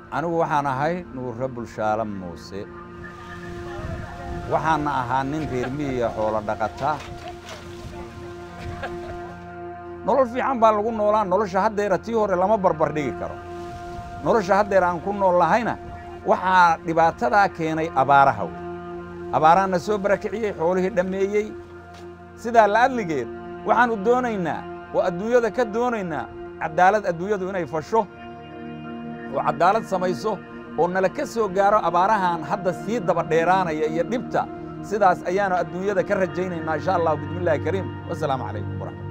anigu waxaan ahay nuurre bulshaale muuse waxaana ahaa nin reer miyiga xoolo dhaqata nolol fiican baa lagu noolaa nolosha haddeera tii hore lama barbar dhigi karo nolosha haddeer aan ku nool lahayna waxaa dhibaatadaa keenay abaaraha wey abaarahanna soo barakiciyey xoolihii dhammeeyey sidaa la'adligeed waxaannu doonaynaa oo adduunyada ka doonaynaa caddaalad adduunyadu inay fasho oo caddaalad samayso oo nala ka soo gaaro abaarahan hadda sii daba dheeraanaya iyo dhibta sidaas ayaannu adduunyada ka rajaynaynaa insha allahu bismi illahi kariim wasalaamu calaykum waraxmat